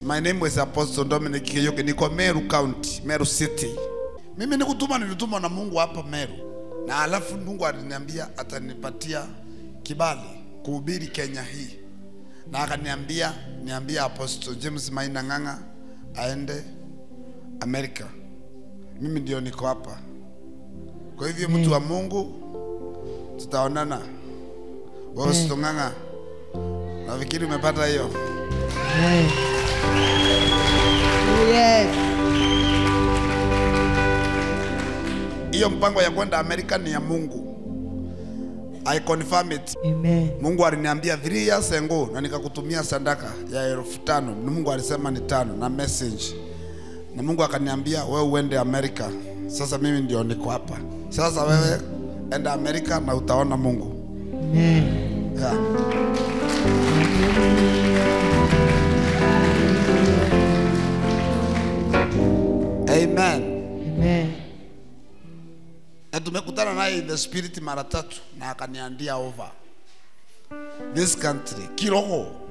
My name is Apostle Dominic Kiyoke. Niko Meru County, Meru City. Mimi nikutuma nilitumwa na Mungu hapa Meru. Na alafu Mungu aliniambia atanipatia kibali kuhubiri Kenya hii. Na akaniambia niambie Apostle James Maina Ng'ang'a aende Amerika. Mimi ndio niko hapa. Kwa hivyo mtu wa Mungu tutaonana. Wewe usitong'ang'a. Nafikiri umepata hiyo. Amen. Yes. Hiyo mpango ya kwenda Amerika ni ya Mungu. I confirm it. Amen. Mungu aliniambia 3 years ago na nikakutumia sadaka ya elfu tano. Ni Mungu alisema ni tano na message. Na Mungu akaniambia wewe uende Amerika. Sasa mimi ndio niko hapa. Sasa wewe enda Amerika na utaona Mungu. Amen. Yeah. Amen. Amen. na tumekutana naye in the spirit mara tatu na akaniandia over this country kiroho